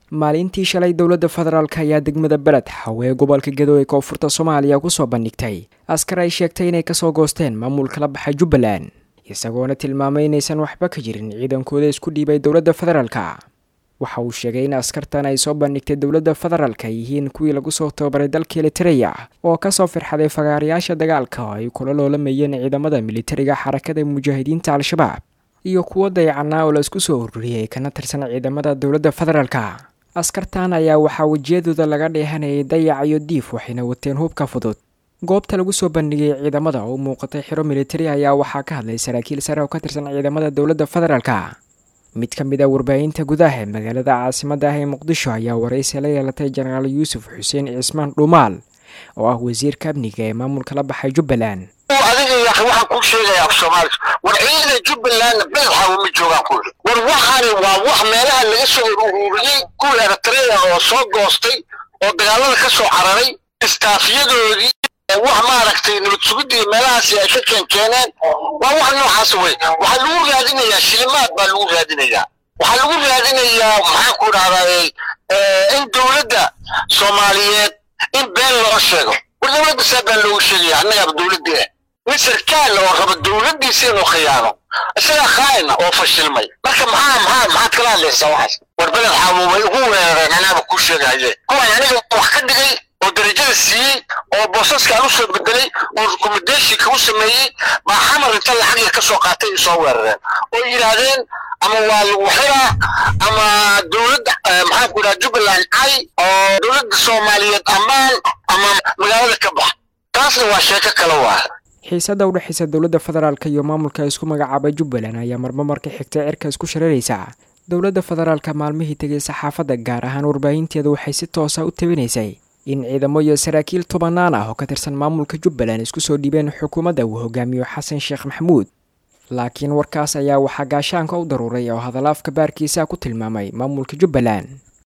maalintii shalay dowladda federaalk ayaa degmada beled xawe gobolka gadowe koonfurta soomaaliya kusoo bandhigtay askar ay sheegtay inay kasoo goosteen maamulka la baxay jubbaland isagoona tilmaamay inaysan waxba ka jirin ciidankooda isku dhiibay dowladda federaalka waxa uu sheegay in askartan ay soo bandhigtay dowladda federaalk ay yihiin kuwii lagu soo tababaray dalka elitereya oo kasoo firxaday fagaarayaasha dagaalka oo ay kula loolamayeen ciidamada militariga xarakada mujaahidiinta al-shabaab iyo kuwo dayacanaa oo la isku soo ururiyey kana tirsan ciidamada dowladda federaalka askartan ayaa waxaa wejiyadooda laga dheehanayay dayac iyo diif waxayna wateen hubka fudud goobta lagu soo bandhigay ciidamada oo u muuqatay xiro militari ayaa waxaa ka hadlay saraakiil sare oo ka tirsan ciidamada dowladda federaalka mid ka mid a warbaahinta gudaha ee magaalada caasimadda ah ee muqdisho ayaa waraysi la yeelatay jenaraal yuusuf xuseen cismaan dhuumaal oo ah wasiirka amniga ee maamulka la baxay jubbaland adiga ya waxaan kuu sheegaya af soomaali war ciidana jubbalandna beledxaawo ma joogaan ku iri war waxaani waa wax meelaha laga soo ururiyey kuwii eritrea oo soo goostay oo dagaalada ka soo cararay istaafyadoodii wax maaragtay nabad sugidii meelahaasi ay ka keenkeeneen waa wax noocaas wey waxaa lagu raadinayaa shilimaad baa lagu raadinayaa waxaa lagu raadinayaa maxaan ku dhahdaa in dowladda soomaaliyeed in been loo sheego war dowladda saa baan loogu sheegaya annagaaba dowladdii ah mid sarkaal oo raba dowladdiisa inuu khiyaano isagaa khaa'ina oo fashilmay marka maxaa maxaa maxaad kala hadlaysaa waxaas war beled xaawo way ugu weerareen anaaba kuu sheegahaye kuwaan aniga wax ka dhigay oo darajada siiyey oo boosaskaan u soo bedelay oo rekommendationka u sameeyey baa xamar inta lacag yar ka soo qaatay ay soo weerareen oo yidhaahdeen ama waa lagu xiraa ama dowladda maxaan ku idhaha jubbaland cay oo dowladda soomaaliyeed ammaan ama magaalada ka bax taasna waa sheeko kale waa xiisada udhexaysa dowladda federaalka iyo maamulka isku magacaabay jubbaland ayaa marmo marka xigta cirka isku shareeraysa dowladda federaalka maalmihii tegay saxaafadda gaar ahaan warbaahinteeda waxay si toosa u tabinaysay in ciidamo iyo saraakiil tobanaan ah oo ka tirsan maamulka jubbaland isku soo dhiibeen xukuumadda uu hogaamiyo xasan sheekh maxamuud laakiin warkaas ayaa waxaa gaashaanka u daruuray oo hadalaafka baarkiisa ku tilmaamay maamulka jubbaland